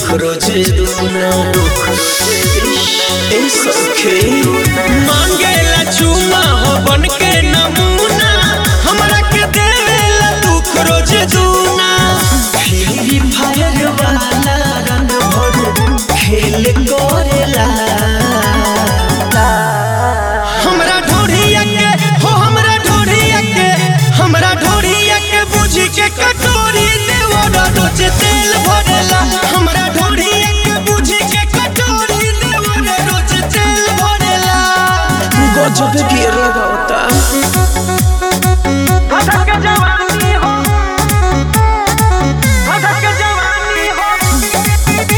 रोजे दूना ए सखे मांगेला चुमा हो बन के नमूना हमरा के देवेला दुख रोज दूना फ्री फायर वाला रन भर खेल करेला हमरा ढोढ़िया के हो हमरा ढोढ़िया के हमरा ढोढ़िया के बुझी के कटोरी देवरा रोज तेल भरेला हमरा ढोढ़िया के बुझी के कटोरी देवरा रोज तेल भरेला गजब गिर लगाता भटक जवानी हो भटक जवानी हो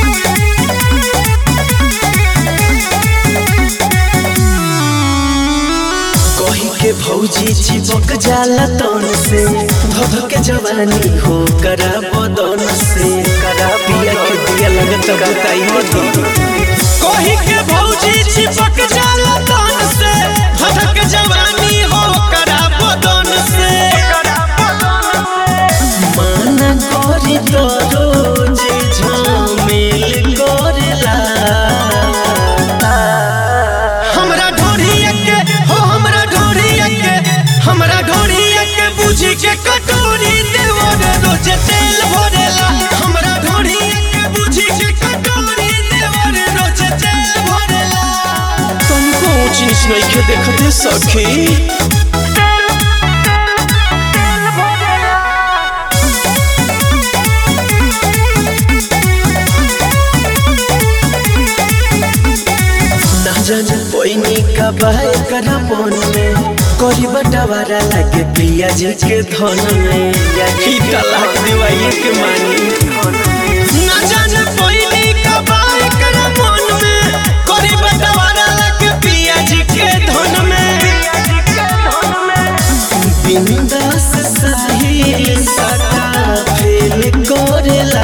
कही के भौजी चिपक जाला तन से धध के जवानी हो करा बदन से करा पिया के दिया लगत बताई मत कोही के भौजी चिपक जाला तन से भटक जवानी हो करा बदन से माना करी तो रोज झमेल करेला हमरा ढोढ़िया के हो हमरा ढोढ़िया के हमरा ढोढ़िया के बुझी के कटोरी देवर रोज तेल भरेला हमरा ढोढ़िया के बुझी के कटोरी देवर रोज तेल भरेला तुमको ऊंच नीच नहीं के देखते सखी ना जाने पैनी का बाय करा मन में करी बटवारा लागे पिया जी के धन में ही तलाक दिवाई के मानी ना जाने पहिली कबाई कर मन में कोरी बटवारा लग पिया जी के धन में बिंदास साही सटा फेल करेला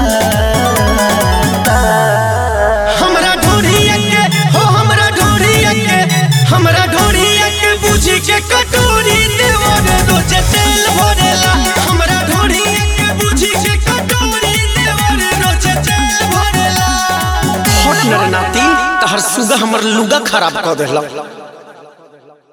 हमरा ढोढ़िया के हो हमरा ढोढ़िया के हमरा ढोढ़िया के बुझी के कटोरी देवर रोज तेल भरेला हमरा ढोढ़िया के बुझी के कटोरी देवर रोज तेल भरेला हट नर नाती तहर सुगा हमर लुगा खराब कर देला